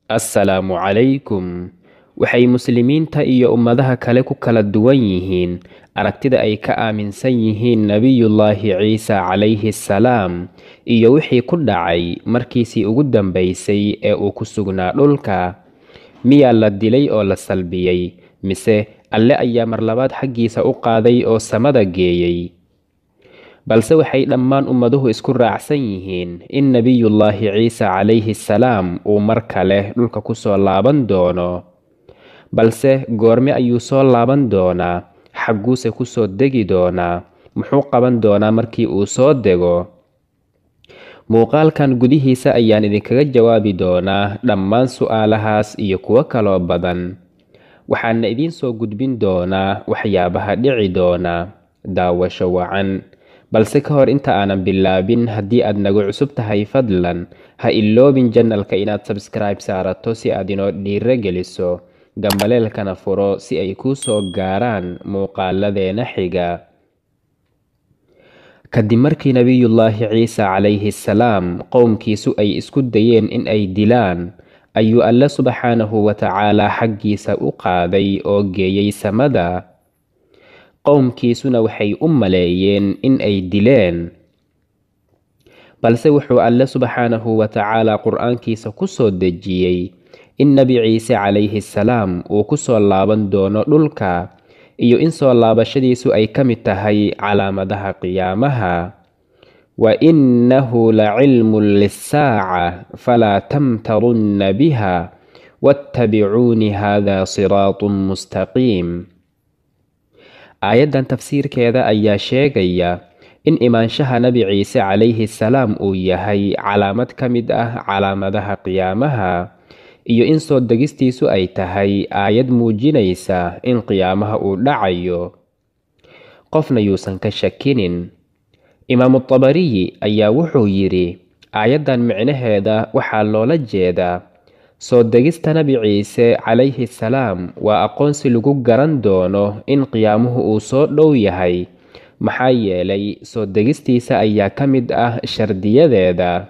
assalaamu calaykum waxay muslimiinta iyo ummadaha kale ku kala duwan yihiin aragtida ay ka aaminsan yihiin nebiyullaahi ciise calayhi salaam iyo wixii ku dhacay markiisii ugu dambaysay ee uu ku sugnaa dhulka miyaa la dilay oo la salbiyey mise alle ayaa marlabaad xaggiisa u qaaday oo samada geeyey balse waxay dhammaan ummaduhu isku raacsan yihiin in nebiyullaahi ciise calayhi salaam uu mar kale dhulka kusoo laaban doono balse goorme ayuu soo laaban doonaa xagguuse kusoo degi doonaa muxuu qaban doonaa markii uu soo dego muuqaalkan gudihiisa ayaan idinkaga jawaabi doonaa dhammaan su'aalahaas iyo kuwo kaloo badan waxaana idiin soo gudbin doonaa waxyaabaha dhici doona daawasho wacan balse ka hor inta aanan bilaabin haddii aad nagu cusub tahay fadlan ha iloobin janalka inaad sabskribe saarato si aad inoo dhiiro geliso gambaleelkana furo si ay kuu soo gaaraan muuqaaladeena xiga kadib markii nebiyullaahi ciise calayhi salaam qowmkiisu ay isku dayeen in ay dilaan ayuu alle subxaanahu watacaalaa xaggiisa u qaaday oo geeyey samada qowmkiisuna waxay u maleeyeen in ay dileen balse wuxuu alle subxaanahu watacaalaa qur-aankiisa ku soo dejiyey in nebi ciise calayhi salaam uu ku soo laaban doono dhulka iyo in soo laabashadiisu ay ka mid tahay calaamadaha qiyaamaha wa innahu la cilmun lissaaca falaa tamtarunna biha wattabicuuni hada siraatun mustaqiim aayaddan tafsiirkeeda ayaa sheegaya in imaanshaha nebi ciise calayhi salaam uu yahay calaamad ka mid ah calaamadaha qiyaamaha iyo in soo degistiisu ay tahay aayad muujinaysa in qiyaamaha uu dhacayo qofna yuusan ka shakinin imaamu tabariyi ayaa wuxuu yidhi aayaddan micnaheeda waxaa loola jeedaa soo degista nebi ciise calayhi salaam waa aqoonsi lagu garan doono in qiyaamuhu uu soo dhow yahay maxaa yeelay soo degistiisa ayaa ka mid ah shardiyadeeda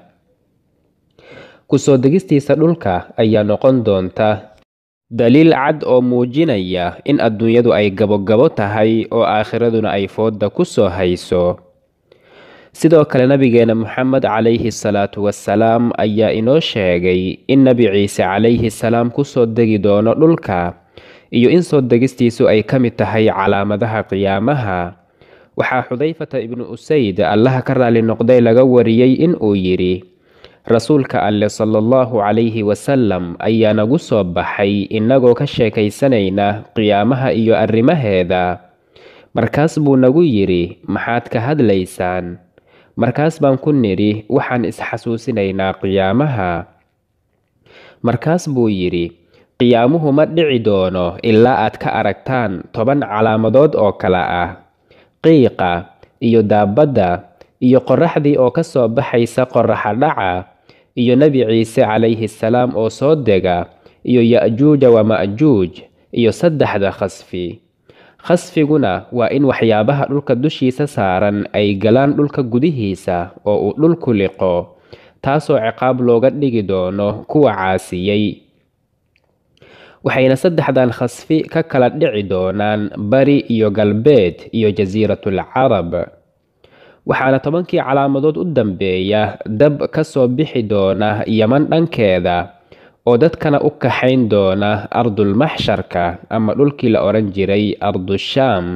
kusoo degistiisa dhulka ayaa noqon doonta daliil cad oo muujinaya in adduunyadu ay gabogabo tahay oo aakhiraduna ay foodda ku soo hayso sidoo kale nabigeena moxamed calayhi salaatu wasalaam ayaa inoo sheegay in nebi ciise calayhi salaam kusoo degi doono dhulka iyo in soo degistiisu ay ka mid tahay calaamadaha qiyaamaha waxaa xudayfata ibnu usayd allaha ka raali noqday laga wariyey in uu yidhi rasuulka alle sala allahu calayhi wasalam ayaa nagu soo baxay innagoo ka sheekaysanayna qiyaamaha iyo arrimaheeda markaas buu nagu yidhi maxaad ka hadlaysaan markaas baan ku nidhi waxaan isxasuusinaynaa qiyaamaha markaas buu yidhi qiyaamuhu ma dhici doono ilaa aad ka aragtaan toban calaamadood oo kale ah qiiqa iyo daabadda iyo qorraxdii oo ka soo baxaysa qorraxa dhaca iyo nebi ciise calayhi salaam oo soo dega iyo ya'juuja wa ma'juuj iyo saddexda khasfi khasfiguna waa in waxyaabaha dhulka dushiisa saaran ay galaan dhulka gudihiisa oo uu dhulku liqo taasoo ciqaab looga dhigi doono kuwa caasiyey waxayna saddexdan khasfi ka kala dhici doonaan bari iyo galbeed iyo jasiiratul carab waxaana tobankii calaamadood u dambeeya dab ka soo bixi doona yaman dhankeeda oo dadkana u kaxayn doona ardulmaxsharka ama dhulkii la odhan jiray ardushaam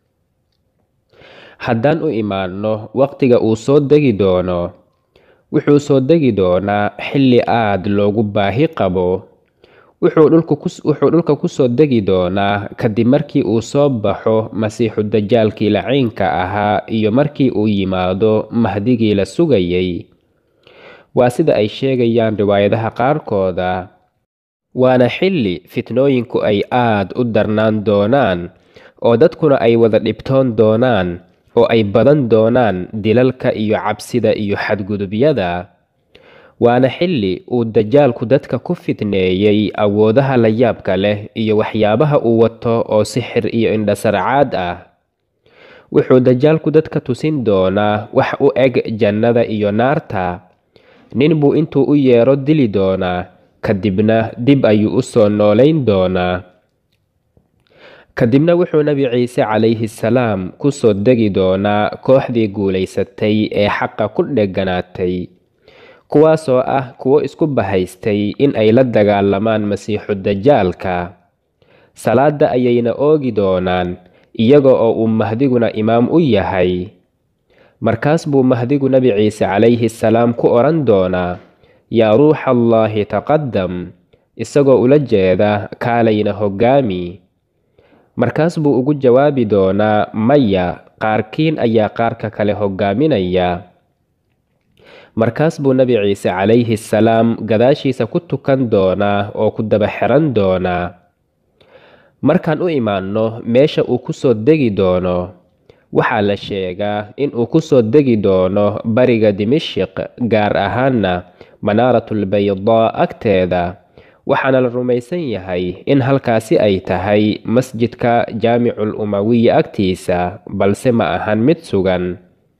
haddaan u imaanno waqtiga uu soo degi doono wuxuu soo degi doonaa xilli aad loogu baahi qabo wuxuu dhulka kusoo degi doonaa kadib markii uu soo baxo masiixu dajaalkii laciinka ahaa iyo markii uu yimaado mahdigii la sugayay waa sida ay sheegayaan riwaayadaha qaarkooda waana xilli fitnooyinku ay aad u darnaan doonaan oo dadkuna ay wada dhibtoon doonaan oo ay badan doonaan dilalka iyo cabsida iyo xadgudubyada waana xilli uu dajaalku dadka ku fitneeyey awoodaha la yaabka leh iyo waxyaabaha uu wato oo sixir iyo indhasarcaad ah wuxuu dajaalku dadka tusin doonaa wax u eg jannada iyo naarta nin buu intuu u yeero dili doonaa kadibna dib ayuu u soo noolayn doonaa kadibna wuxuu nebi ciise calayhi salaam ku soo degi doonaa kooxdii guulaysatay ee xaqa ku dheganaatay kuwaasoo ah kuwo isku bahaystay in ay la dagaalamaan masiixu dajaalka salaada ayayna oogi doonaan iyaga oo uu mahdiguna imaam u yahay markaas buu mahdigu nebi ciise calayhi salaam ku odhan doonaa yaa ruuxa allaahi taqadam isagoo ula jeeda kaalayna hoggaami markaas buu ugu jawaabi doonaa maya qaarkiin ayaa qaarka kale hoggaaminaya markaas buu nebi ciise calayhi salaam gadaashiisa ku tukan doonaa oo ku daba xiran doonaa markaan u imaanno meesha uu ku soo degi doono waxaa la sheegaa in uu ku soo degi doono bariga dimishiq gaar ahaanna manaaratlbaydaa agteeda waxaana la rumaysan yahay in halkaasi ay tahay masjidka jaamicul umawiya agtiisa balse ma ahan mid sugan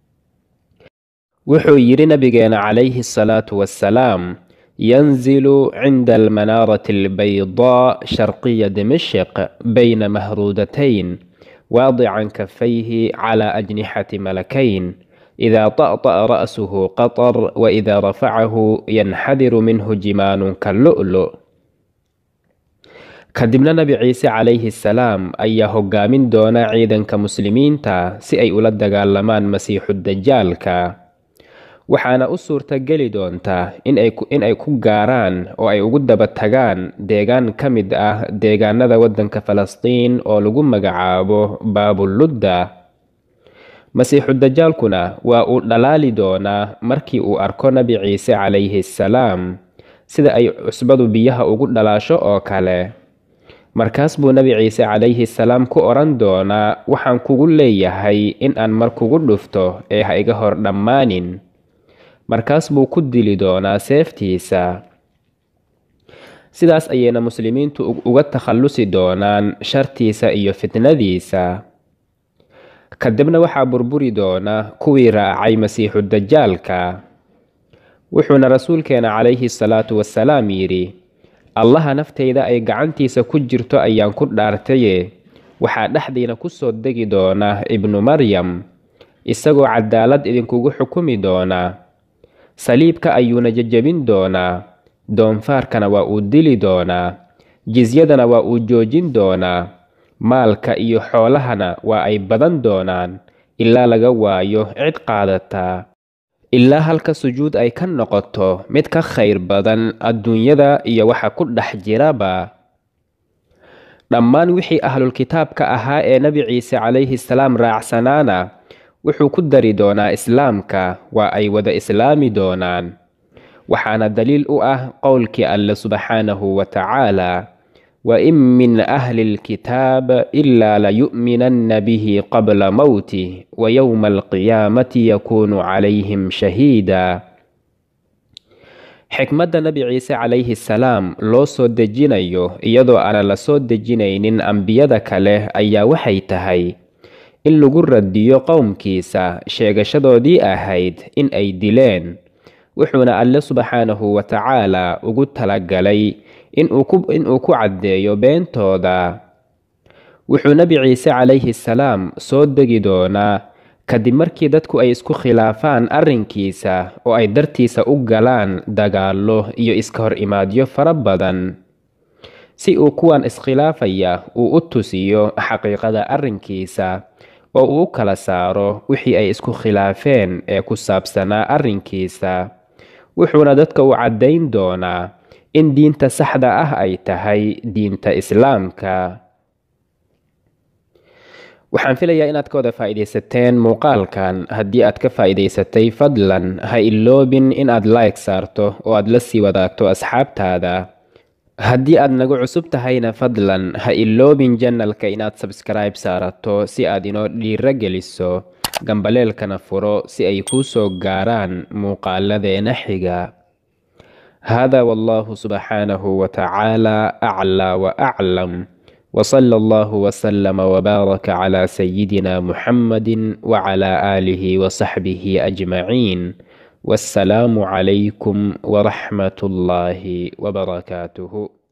wuxuu yidhi nabigeena calayhi asalaatu wassalaam yanzilu cinda almanaarati albaydaa sharqiya dimishiq bayna mahruudatayn waadican kafayhi cala ajnixati malakayn idaa طa'طa'a ra'suhu qaطar waإida rafacahu yanxadiru minhu jimaanun kallu'lu kadibna nebi ciise calayhi salaam ayaa hoggaamin doona ciidanka muslimiinta si ay ula dagaalamaan masiixu dajaalka waxaana u suurta geli doontaa in ay ku gaaraan oo ay ugu daba tagaan deegaan ka mid ah deegaanada waddanka falastiin oo lagu magacaabo baabuludda masiixu dajaalkuna waa uu dhalaali doonaa markii uu arko nebi ciise calayhi salaam sida ay cusbadu biyaha ugu dhalaasho oo kale markaas buu nebi ciise calayhi salaam ku odhan doonaa waxaan kugu leeyahay in aan mar kugu dhufto ee ha iga hor dhammaanin markaas buu ku dili doonaa seeftiisa sidaas ayayna muslimiintu uga takhallusi doonaan shartiisa iyo fitnadiisa kadibna waxaa burburi doona kuwii raacay masiixu dajaalka wuxuuna rasuulkeena calayhi salaatu wasalaam yidhi allaha naftayda ay gacantiisa ku jirto ayaan ku dhaartaye waxaa dhexdiina ku soo degi doona ibnu maryam isagoo cadaalad idinkugu xukumi doona saliibka ayuuna jejebin doonaa doonfaarkana waa uu dili doonaa jisyadana waa uu joojin doonaa maalka iyo xoolahana waa ay badan doonaan ilaa laga waayo cid qaadataa ilaa halka sujuud ay ka noqoto mid ka khayr badan adduunyada iyo waxa ku dhex jiraba dhammaan wixii ahlulkitaabka ahaa ee nebi ciise calayhi salaam raacsanaana wuxuu ku dari doonaa islaamka waa ay wada islaami doonaan waxaana daliil u ah qowlkii alle subxaanahu wa tacaala wain min ahli lkitaab ilaa layu'minanna bihi qabla mowtih wa yowma alqiyaamati yakuunu calayhim shahiida xikmadda nebi ciise calayhi salaam loo soo dejinayo iyadoo aanan la soo dejinaynin ambiyada kale ayaa waxay tahay in lagu radiyo qowmkiisa sheegashadoodii ahayd in ay dileen wuxuuna alle subxaanahu wa tacaala ugu talagalay inuu ku caddeeyo beentooda wuxuu nebi ciise calayhi salaam soo degi doonaa kadib markii dadku ay isku khilaafaan arrinkiisa oo ay dartiisa u galaan dagaallo iyo iska hor imaadyo fara badan si uu kuwan iskhilaafaya uu u tusiyo xaqiiqada arrinkiisa oo uu u kala saaro wixii ay isku khilaafeen ee ku saabsanaa arrinkiisa wuxuuna dadka u caddayn doonaa in diinta saxda ah ay tahay diinta islaamka waxaan filayaa inaad ka wada faa'iidaysateen muuqaalkan haddii aad ka faa'iidaysatay fadlan ha iloobin inaad like saarto oo aad la sii wadaagto asxaabtaada haddii aad nagu cusub tahayna fadlan ha iloobin janalka inaad sabskribe saarato si aad inoo dhiiro geliso gambaleelkana furo si ay kuu soo gaaraan muuqaaladeena xiga hada wallahu subxaanahu wa tacaala aclaa wa aclam وصلى الله وسلم وبارك على سيدنا محمد وعلى آله وصحبه أجمعين wassalaamu calaykum waraxmat ullaahi wabarakaatuhu